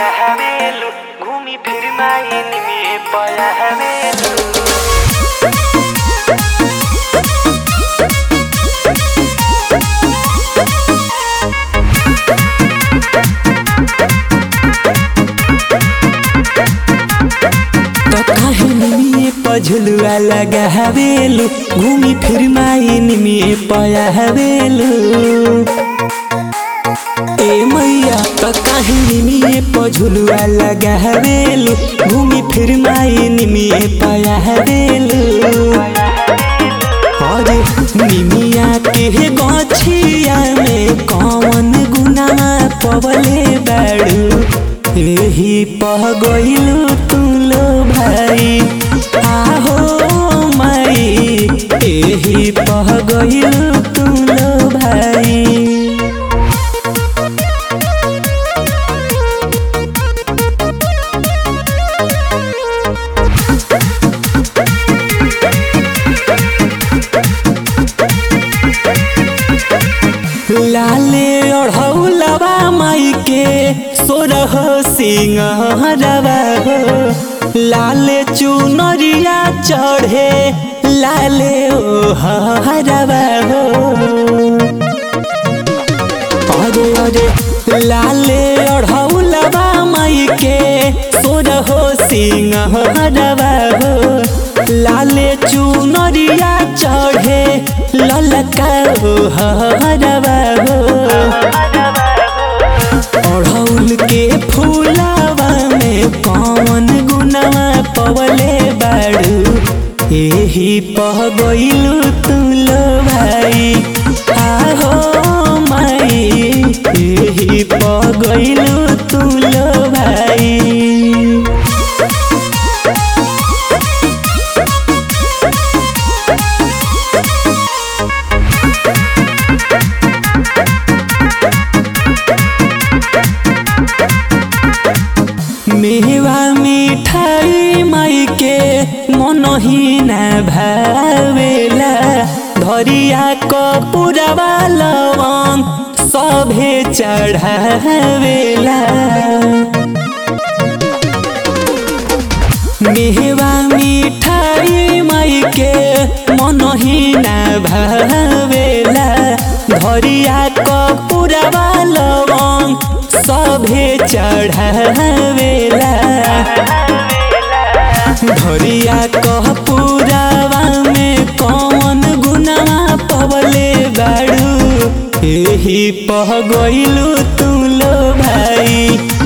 हवेलू घूमी फिर माइन में पया हवेलू तो काहे निमिए पझलुआ लगा हवेलू घूमी फिर माइन में पया हवेलू ए मैया तो काहे निमिए पझलुआ लगा हवेलू घूमी फिर माइन में पया हवेलू अरे निमिया के गछिया में कौन गुनामा पवले बाड़ू एही पह गइलू तू लो भाई आहो माई एही पह गइलू तू लो भाई लाले ओढ़ौलवा माई के सोरह सिंहरवा हो लाले चुनरिया चढ़े लाले ओ हरवा हो अरे अरे लाले ओढ़ौलवा माई के सोरह सिंहरवा हो लाले चुनरिया चढ़े ललका हो हरवा हो अढ़ौल के फूलावा में कौन गुनावा पवले बाड़ू एही पह गइलू तू लो भाई आहो माई एही पह गइलू तू लो भाई मेवा मिठाई माई के मनही न भावेला धरिया कपूरवा लवंग सभे चढ़ावेला मेवा मिठाई माई के मनही न भावेला धरिया कपूरवा लवंग सभे चढ़ावेला धरिया कह पुरावा में कौन गुनावा पवले बाड़ू एही पह गइलू तू लो भाई